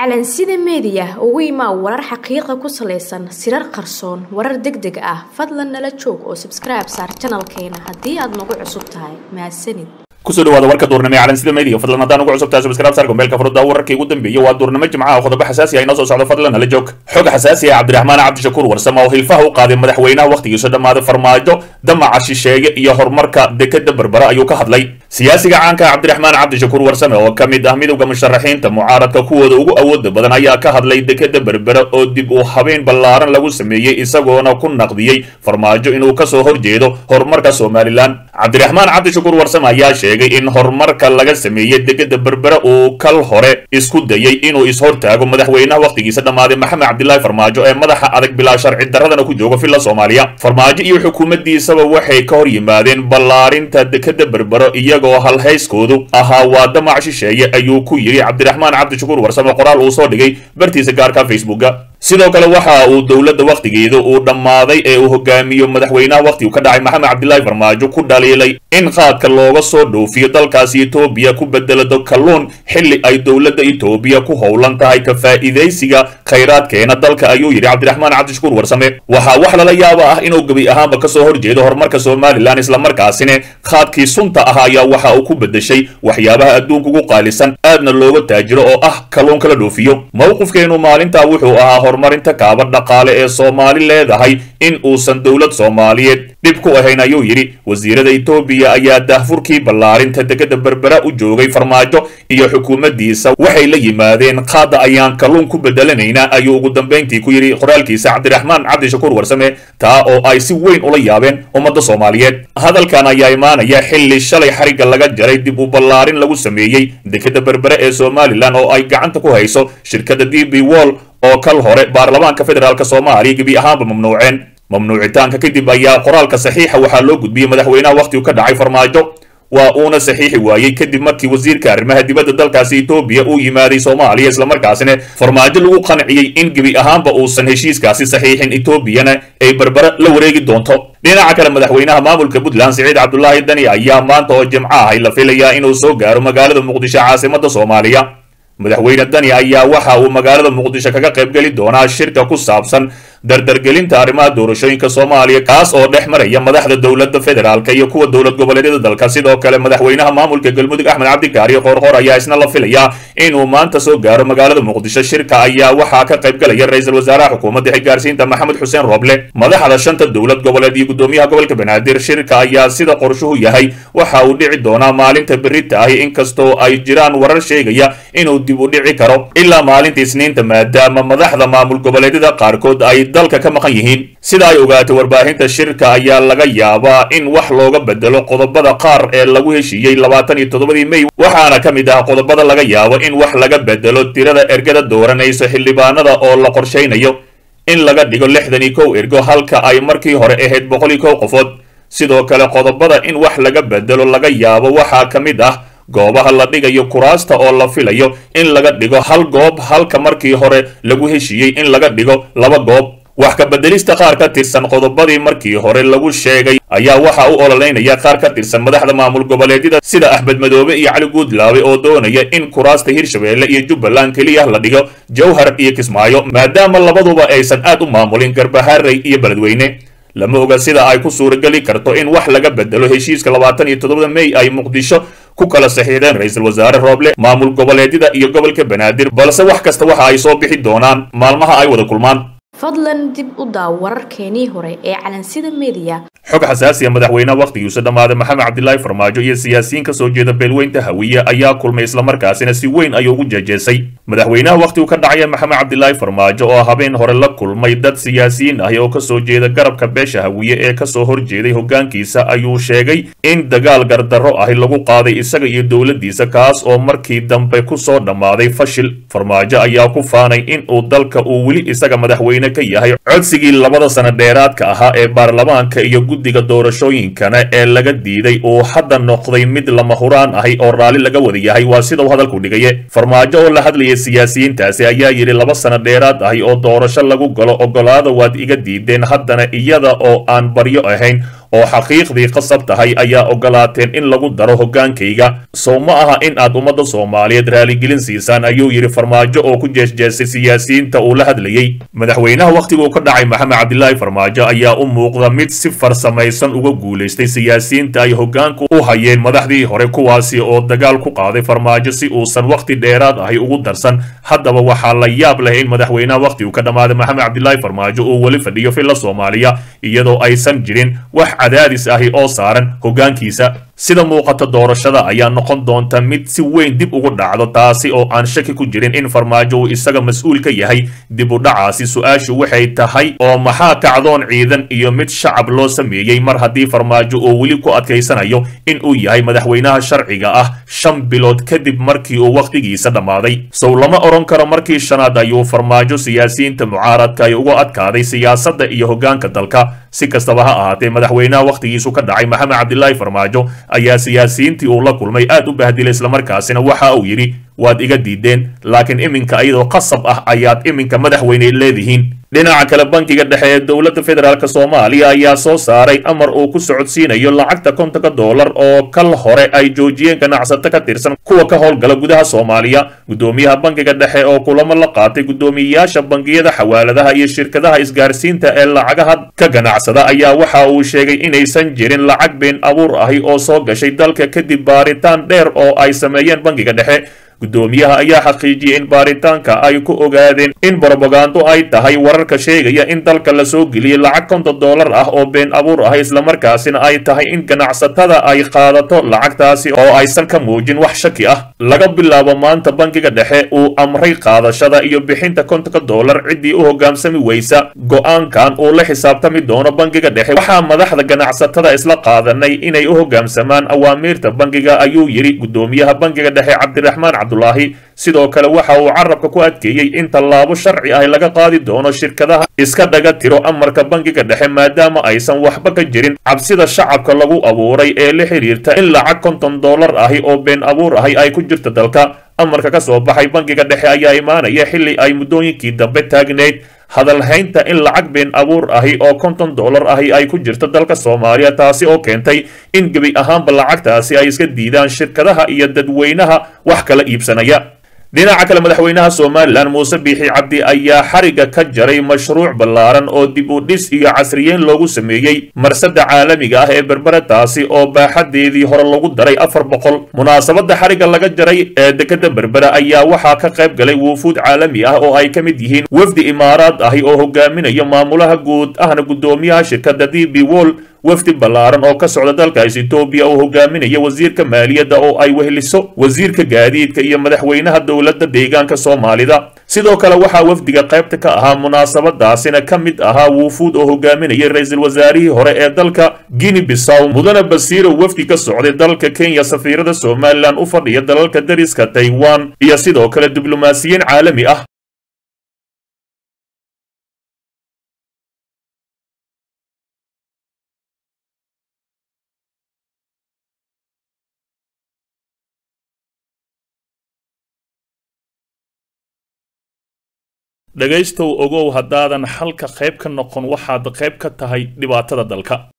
calansida meediya ugu imaa warar xaqiiqa ku salaysan sirar qarsoon warar deg deg ah fadlan nala joog oo sabskribe saar janalkeena haddii aad nagu cusub tahay mahadsanid kusoo dhawaada warka duurnimo ee calansida media fadlan haddaan ugu cusubtahay subscribe saar gombeelka furudda wararkii ugu dambeeyey waa duurnimo jimcaha qodobo xasaasi ah inoo soo socdo fadlan nala joog xog xasaasi ah cabdiraxmaan cabdishakuur warsame oo hilfaha u qaaday madaxweynaha wakhtigiisu dhammaaday farmaajo damaca shisheeye iyo horumarka dekeda berbera ayuu ka hadlay siyaasiga caanka cabdiraxmaan cabdishakuur warsame oo ka mid ah midowda musharaxiinta mucaaradka kuwooda ugu awooda badan ayaa ka hadlay dekeda berbera oo dib u habeyn ballaaran lagu sameeyey isagoona ku naqdiyey farmaajo inuu kasoo horjeedo horumarka somalilan cabdiraxmaan cabdishakuur warsame ayaa sheegay in horumarka laga sameeyey dekeda berbera uu kal hore isku dayey inuu ishortaago madaxweynaha wakhtigiisa dhammaaday maxamed cabdilaahi farmaajo ee madaxa adag bilaa sharci daradana ku jooga villa soomaaliya farmaajo iyo xukuumaddiisaba waxay ka hor yimaadeen ballaarinta dekeda berbero iyagoo halhayskoodu ahaa waa damac shisheeye ayuu ku yidhi cabdiraxmaan cabdishakuur warsame qoraal uu soo dhigay bartiisa gaarka facebooka sidoo kale waxa uu dowladda wakhtigeeda uu dhammaaday ee uu hogaamiyo madaxweynaha wakhtigu ka dhacay maxamed cabdilaahi farmaajo ku dhaliilay in qaadka looga soo dhoofiyo dalkaasi etoobiya ku bedelado kalluun xilli ay dowladda etoobiya ku howlan tahay ka faa'iidaysiga khayraadkeena dalka ayuu yidhi cabdiraxmaan cabdishakuur warsame waxaa wax lala yaaba ah inuu gebi ahaanba kasoo horjeedo horumarka somalilan islamarkaasina qaadkii sunta ah ayaa waxa uu ku bedeshay waxyaabaha adduunka ugu qaalisan aadna looga taajiro oo ah kalluunka la dhoofiyo mowqifkeenu maalintaa wuxuu ahaa horumarinta kaaba dhaqaale ee soomaali leedahay in uusan dowlad soomaaliyeed dhib ku ahayn ayuu yidhi wasiirada etoobiya ayaa daahfurkii ballaarinta dekeda berbera u joogay farmaajo iyo xukuumaddiisa waxay la yimaadeen qaada ayaan kalluun ku bedelanaynaa ayuu ugu dambayntii ku yidhi qoraalkiisa cabdiraxmaan cabdishakuur warsame taa oo ay si weyn ula yaabeen ummadda soomaaliyeed hadalkan ayaa imaanaya xilli shalay xarigga laga jaray dib u ballaarin lagu sameeyey dekeda berbere ee somalilan oo ay gacanta ku hayso shirkadda d b wall oo kal hore baarlamaanka federaalk soomaaliya gebi ahaanba mamnuuceen mamnuucitaanka kadib ayaa qoraalka saxiixa waxaa loo gudbiyey madaxweynaha wakhtigu ka dhacay farmaajo waa uuna saxiixi waayey kadib markii wasiirka arrimaha dibadda dalkaasi etoobiya uu yimaaday soomaaliya islamarkaasina farmaajo lagu qanciyey in gebi ahaanba uusan heshiiskaasi saxiixin etoobiyana ay berbera la wareegi doonto dhinaca kale madaxweynaha maamulka puntland siciid cabdulaahi dani ayaa maanta oo jimco ahay la filayaa inuu soo gaaro magaalada muqdisho caasimada soomaaliya madaxweyne dani ayaa waxa uu magaalada muqdisho kaga qaybgeli doonaa shirka ku saabsan dardargelinta arrimaha doorashooyinka soomaaliya kaas oo dhex maraya madaxda dowladda federaalk iyo kuwa dowlad goboleedyada dalka sidoo kale madaxweynaha maamulka galmudug axmed cabdikaari qoorqoor ayaa isna la filayaa inuu maanta soo gaaro magaalada muqdisho shirka ayaa waxaa ka qaybgalaya ra-iisul wasaaraha xukuumadda xilgaarsiinta maxamed xuseen roble madaxda shanta dowlad goboleed iyo gudoomiyaha gobolka banaadir shirka ayaa sida qorshuhu yahay waxa uu dhici doonaa maalinta berita ahi inkastoo ay jiraan warar sheegaya inuu dib u dhici karo ilaa maalinta isniinta maadaama madaxda maamul goboleedyada qaarkood ay dalka ka maqan yihiin sida ay ogaatay warbaahinta shirka ayaa laga yaabaa in wax looga bedelo qodobada qaar ee lagu heshiiyey labaatan iyo toddobadii mey waxaana ka mid ah qodobada laga yaabo in wax laga bedelo tirada ergada dooranaysa xildhibaanada oo la qorshaynayo in laga dhigo lixdan iyo kow ergo halka ay markii hore ahayd boqol iyo kow qofood sidoo kale qodobada in wax laga bedelo laga yaabo waxaa ka mid ah goobaha la dhigayo kuraasta oo la filayo in laga dhigo hal goob halka markii hore lagu heshiiyey in laga dhigo laba goob wax ka bedelista qaar ka tirsan qodobadii markii hore lagu sheegay ayaa waxa u ololeynaya qaar ka tirsan madaxda maamul goboleedyada sida axmed madoobe iyo cali guudlaawe oo doonaya in kuraasta hirshabeelle iyo jubbaland keliya la dhigo jowhar iyo kismaayo maadaama labaduba aysan aad u maamulin garbaharey iyo beledweyne lama oga sida ay ku suurageli karto in wax laga bedelo heshiiska labaatan iyo toddobada mey ay muqdisho ku kala saxiixdeen ra-iisul wasaare rooble maamul goboleedyada iyo gobolka banaadir balse wax kasta waxa ay soo bixi doonaan maalmaha ay wada kulmaan fadlan dib u daaw wararkeenii hore ee calansida meediya xog xasaasiya madaxweynaha wakhtigiisa dhammaaday maxamed cabdilaahi farmaajo iyo siyaasiyiin ka soo jeeda beelweynta hawiye ayaa kulmay islamarkaasina si weyn ayuu ugu jeejeesay madaxweynaha wakhtigu ka dhacaya maxamed cabdilaahi farmaajo oo habeen hore la kulmay dad siyaasiyiin ahi oo kasoo jeeda garabka beesha hawiye ee kasoo horjeeday hoggaankiisa ayuu sheegay in dagaal gardarro ahi lagu qaaday isaga iyo dowladdiisa kaas oo markii dambe kusoo dhammaaday fashil farmaajo ayaa ku faanay in uu dalka uu weli isaga madaxweyne ka yahay codsigii labada sano dheeraadka ahaa ee baarlamaanka iyo guddiga doorashooyinkana ee laga diiday uu hadda noqday mid lama huraan ahi oo raalli laga wada yahay waa sida uu hadalku dhigaye farmaajo oo la hadlayay siyaasiyiintaasi ayaa yidhi laba sano dheeraad ahi oo doorasho lagu galo ogolaada waad iga diideen haddana iyada oo aan baryo ahayn oo xaqiiqdii qasab tahay ayaa ogolaateen in lagu daro hoggaankayga sow ma aha in aad ummadda soomaaliyeed raaligelin siisaan ayuu yidhi farmaajo oo ku jeesjeestay siyaasiyiinta uu la hadlayey madaxweynaha wakhtiguu ka dhacay maxamed cabdilaahi farmaajo ayaa u muuqda mid si farsamaysan uga guulaystay siyaasiyiinta ay hoggaanku u hayeen madaxdii hore kuwaasi oo dagaal ku qaaday farmaajo si uusan wakhti dheeraad ahi ugu darsan haddaba waxaa la yaab leh in madaxweynaha wakhtigu ka dhammaaday maxamed cabdilaahi farmaajo uu weli fadhiyo filla soomaaliya iyadoo aysan jirin wax cadaadis ahi oo saaran hoggaankiisa sida muuqata doorashada ayaa noqon doonta mid si weyn dib ugu dhacdo taasi oo aan shaki ku jirin in farmaajo uu isaga mas-uul ka yahay dib u dhacaasi su-aashu waxay tahay oo maxaa kacdoon ciidan iyo mid shacab loo sameeyey mar haddii farmaajo uu weli ku adkaysanayo in uu yahay madaxweynaha sharciga ah shan bilood kadib markii uu wakhtigiisa dhammaaday sow lama odhan karo markii shanaad ayuu farmaajo siyaasiyiinta mucaaradka ay uga adkaaday siyaasadda iyo hoggaanka dalka si kastaba ha ahaatee madaxweynaha wakhtigiisu ka dhacay maxamed cabdilaahi farmaajo ayaa siyaasiyiintii uu la kulmay aad u bahdilay islamarkaasina waxa uu yidhi waad iga diideen laakiin iminka iyadoo qasab ah ayaad iminka madaxweyne leedihiin dhinaca kale bankiga dhexe ee dowladda federaalk soomaaliya ayaa soo saaray amar uu ku socodsiinayo lacagta kontonka doolar oo kal hore ay joojiyeen ganacsato ka tirsan kuwa ka howlgala gudaha soomaaliya guddoomiyaha bankiga dhexe oo kulamo la qaatay guddoomiyeyaasha bangiyada xawaaladaha iyo shirkadaha isgaarsiinta ee lacagaha ka ganacsada ayaa waxa uu sheegay inaysan jirin lacag been abuur ahi oo soo gashay dalka kadib baaritaan dheer oo ay sameeyeen bankiga dhexe guddoomiyaha ayaa xaqiijiyey in baaritaanka ay ku ogaadeen in brobagando ay tahay wararka sheegaya in dalka la soo geliyey lacag konton doolar ah oo been abuur ah islamarkaasina ay tahay in ganacsatada ay qaadato lacagtaasi oo aysan ka muujin wax shaki ah laga bilaabo maanta bankiga dhexe uu amray qaadashada iyo bixinta kontonka doolar ciddii u hoggaansami weysa go-aankan uu la xisaabtami doono bankiga dhexe waxaa madaxda ganacsatada isla qaadanay inay u hoggaamsamaan awaamiirta bankiga ayuu yidhi guddoomiyaha bankiga dhexe cabdiraxmaan cabdulaahi sidoo kale waxa uu carabka ku adkeeyey in tallaabo sharci ah laga qaadi doono shirkadaha iska dhaga tiro amarka bankiga dhexe maadaama aysan waxba ka jirin cabsida shacabka lagu abuuray ee la xidhiirta in lacag konton doolar ahi oo been abuur ahi ay ku jirto dalka amarka ka soo baxay bankiga dhexe ayaa imaanaya xilli ay muddooyinkii dambe taagneyd hadalhaynta in lacag been abuur ahi oo konton doolar ahi ay ku jirto dalka soomaaliya taasi oo keentay in gebi ahaanba lacagtaasi ay iska diidaan shirkadaha iyo dadweynaha wax kala iibsanaya dhinaca kale madaxweynaha somalilan muuse biixi cabdi ayaa xariga ka jaray mashruuc ballaaran oo dib u dhis iyo casriyeyn loogu sameeyey marsada caalamiga ah ee berbera taasi oo baaxadeedii hore lagu daray afar boqol munaasabada xariga laga jaray ee dekada berbera ayaa waxaa ka qayb galay wuufuud caalami ah oo ay ka mid yihiin wafdi imaaraad ahi oo hogaaminayo maamulaha guud ahna guddoomiyaha shirkada d b wol wafdi ballaaran oo ka socda dalkaas etoobiya oo hogaaminaya wasiirka maaliyadda oo ay weheliso wasiirka gaadiidka iyo madaxweynaha dowladda deegaanka soomaalida sidoo kale waxaa wafdiga qaybta ka ahaa munaasabadaasina ka mid ahaa wuufuud oo hogaaminayay ra-iisul wasaarihii hore ee dalka guinea bissaw mudane basiiro wafdi ka socday dalka kenya safiirada somalilan u fadhiya dalalka dariska taiwan iyo sidoo kale diblomaasiyiin caalami ah dhegaystow ogow haddaadan xalka qayb ka noqon waxaad qayb ka tahay dhibaatada dalka